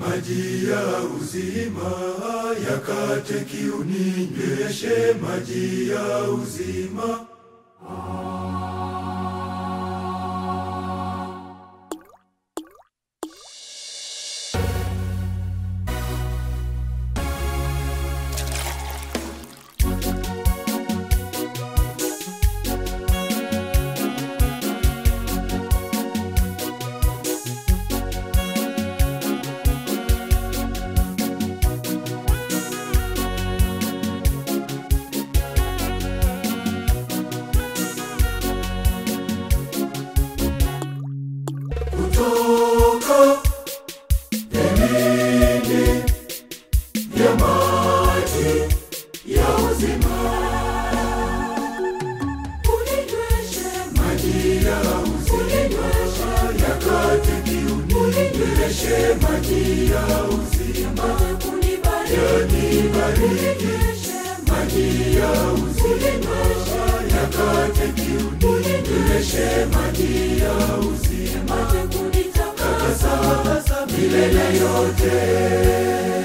maji ya uzima yakate kiu, ninyweshe maji ya uzima. Kutoka vilindi vya maji ya uzima, uninyweshe maji ya uzima, yakate kiu, uninyweshe maji ya uzima, yanibariki maji ya uzima, yakate kiu, uninyweshe maji ya uzima, takasa milele yote.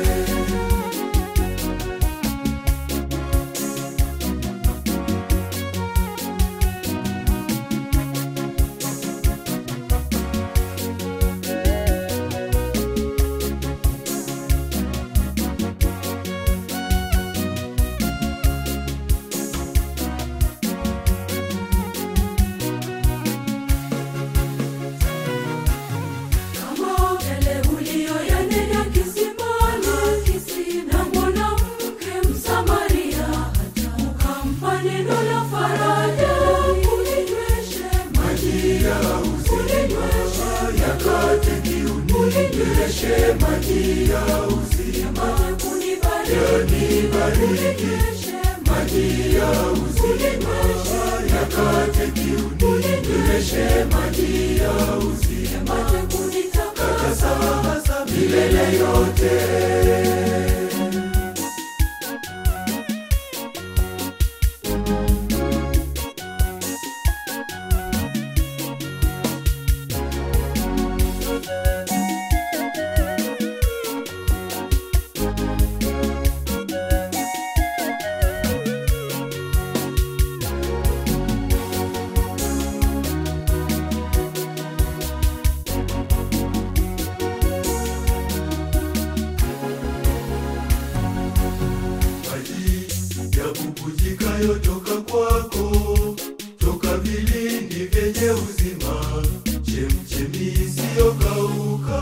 Kama yale uliyoyanena kisimani, na mwanamke Msamaria, ukampa neno la faraja, uninyweshe maji ya uzima, yakate kiu, uninyweshe maji ya uzima, yanibariki maji ya uzima, yakate kiu, uninyweshe maji ya uzima, takasa milele yote. maji yabubujikayo toka kwako, toka vilindi vyenye uzima, chemchemi isiyokauka.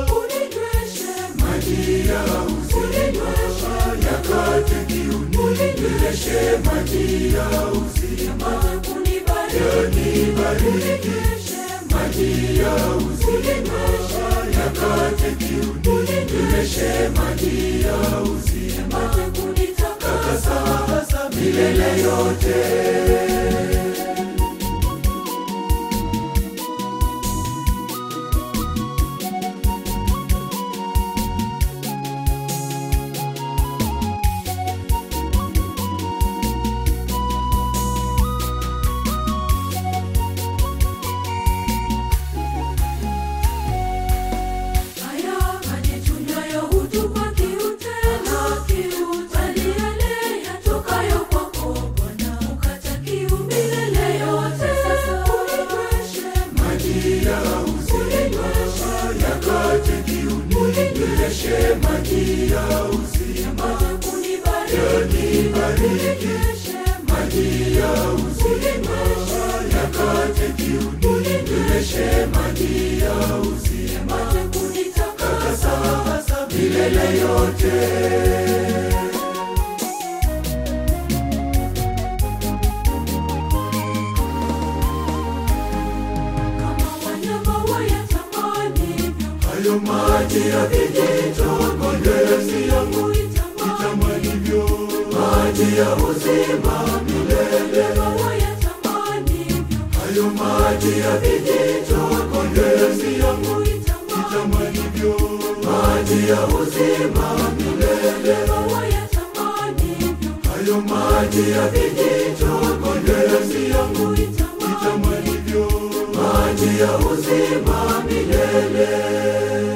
Maji ya uzima yakate kiu, uninyweshe maji ya uzima, yanibariki maji ya uzima, yakate kiu, uninyweshe maji ya uzima, takasa milele yote. Haya maji tunywayo hutupa kiu tena, bali yale yatokayo kwako Bwana hukata kiu milele yote. Uninyweshe maji ya uzima yakate kiu, uninyweshe maji ya uzima, yanibariki maji ya uzima, yakate kiu, uninyweshe maji ya uzima, takasa milele yote. Kama wanyama wayatamanivyo, Hayo maji ya vijito kondezi yangu itamanivyo, maji ya uzima milele. kama wayatamanivyo, Hayo maji ya vijito kondezi yangu itamanivyo, maji ya uzima milele. kama wayatamanivyo, Hayo maji ya vijito kondezi yangu itamanivyo, maji ya uzima milele.